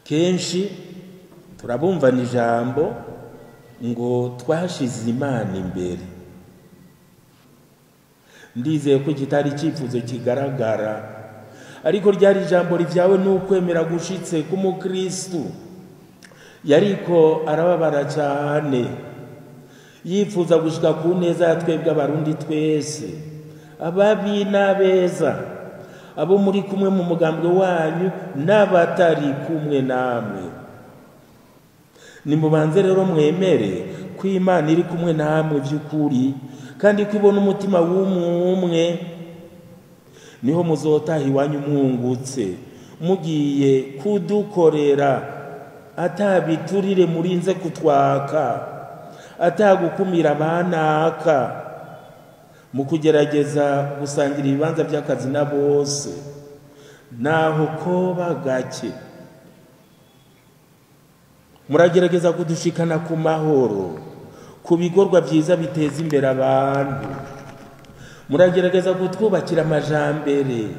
kenshi turabumvana ijambo ngo twashize imana imbere ndizeye ko kitari icyifuzo kigaragara ariko ryari ijambo rivyawe n'ukwemera gushitse k'umukristu yariko arababara cyane yifuza gushika ku neza ya twebwe abarundi twese ababi n'abeza abo muri kumwe mu mugambwe wanyu n'abatari kumwe namwe nimubanze rero mwemere ko imana iri kumwe namwe by'ukuri kandi ko ibona umutima w'umwe niho muzotaha iwanyu mwungutse mugiye kudukorera atabiturire murinze kutwaka atagukumira abanaka mu kugerageza gusangira ibibanza by'akazi na bose naho koba gake muragerageza kudushikana ku mahoro ku bikorwa byiza biteza imbere abantu muragerageza kutwubakira amajambere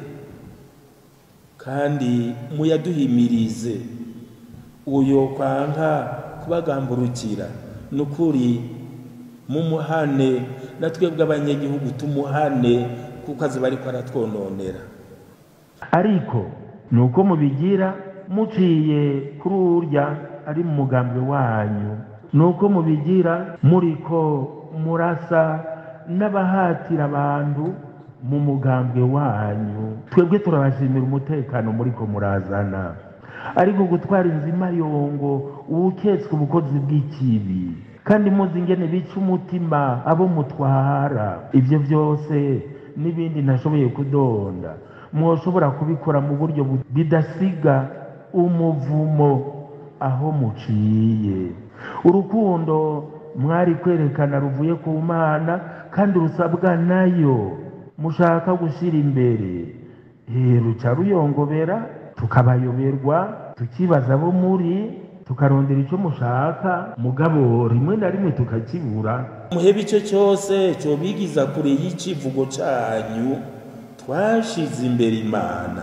kandi muyaduhimirize uyo kwanka kubagamburukira ni ukuri mumuhane na twebwe abanyagihugu tumuhane kuko azi bariko aratwononera ariko ni uko mubigira muciye kuri urya ari mu mugambi wanyu ni uko mubigira muriko murasa n'abahatira abantu mu mugambwe wanyu twebwe turabashimira umutekano muriko murazana ariko gutwara inzimayongo uwuketswe ubukozi bw'ikibi kandi muzi ingene bica umutima abo mutwara ibyo byose n'ibindi ntashoboye kudonda mwoshobora kubikora mu buryo bidasiga umuvumo aho muciye urukundo mwari kwerekana ruvuye ku mana kandi rusabwa nayo mushaka gushyira imbere ruca ruyongobera tukabayoberwa tukibaza abo muri tukarondera icyo mushaka mugabo rimwe na rimwe tukakibura muhebe icyo cyose cyobigiza kure y'icivugo cyanyu twashize imbere imana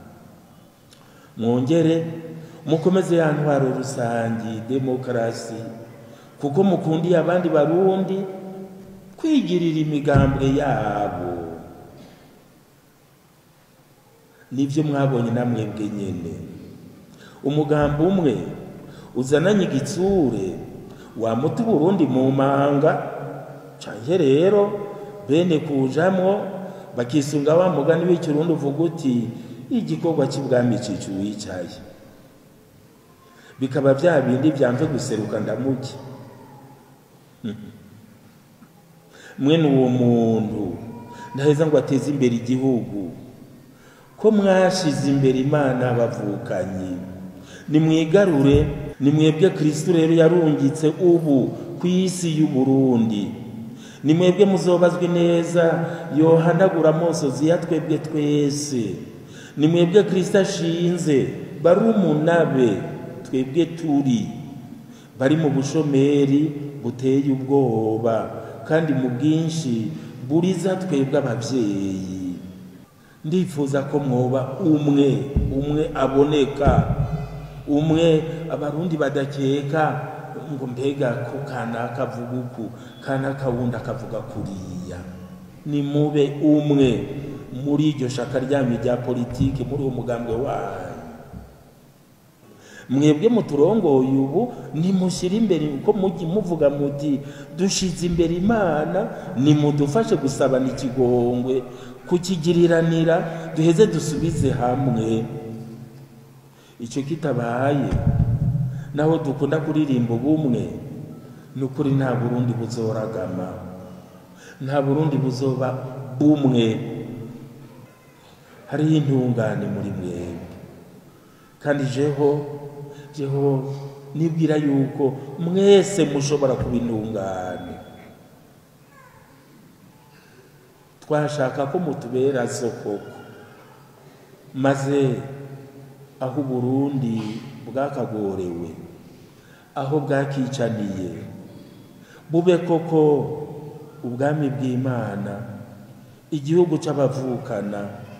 mwongere mukomeze ya ntwaro rusange demokarasi kuko mukundiye abandi barundi kwigirira imigambwe yabo nibyo mwabonye namwebwe nyine umugambi umwe uzananye igitsure wamuta uburundi mu manga canke rero bene kujamwo bakisunga wa mugani w'ikirundi uvuga uti igikorwa cy'ibwami cica uwicaye bikaba bya bindi byamve guseruka ndamuke mwene uwo muntu ndaheza ngo ateze imbere igihugu ko mwashize imbere imana bavukanyi nimwigarure nimwebwe kristo rero yarungitse ubu ku isi y'uburundi nimwebwe muzobazwe neza yohanagura amosozi ya twebwe twese nimwebwe kristo ashinze barumunabe twebwe turi bari mu bushomeri buteye ubwoba kandi mu bwinshi buriza twebwe ababyeyi ndifuza ko mwoba umwe umwe aboneka umwe abarundi badakeka ngo mbega ko kanaka avuga uku kanaka wundi akavuga kuriya ni mube umwe muri iryo shaka ryanyu rya politiki muri uwo mugambwe wanyu mwebwe muturongoye ubu nimushyire imbere uko mujye muvuga muti dushize imbere imana nimudufashe gusabana ikigongwe kukigiriranira duheze dusubize hamwe icyo kitabaye naho dukunda kuririmba ubumwe ni ukuri nta burundi buzoragama nta burundi buzoba bumwe hariho intungane muri mwebwe kandi jeho jeho nibwira yuko mwese mushobora kuba intungane twashaka ko mutubera soko maze aho uburundi bwakagorewe aho bwakicaniye bube koko ubwami bw'imana igihugu cy'abavukana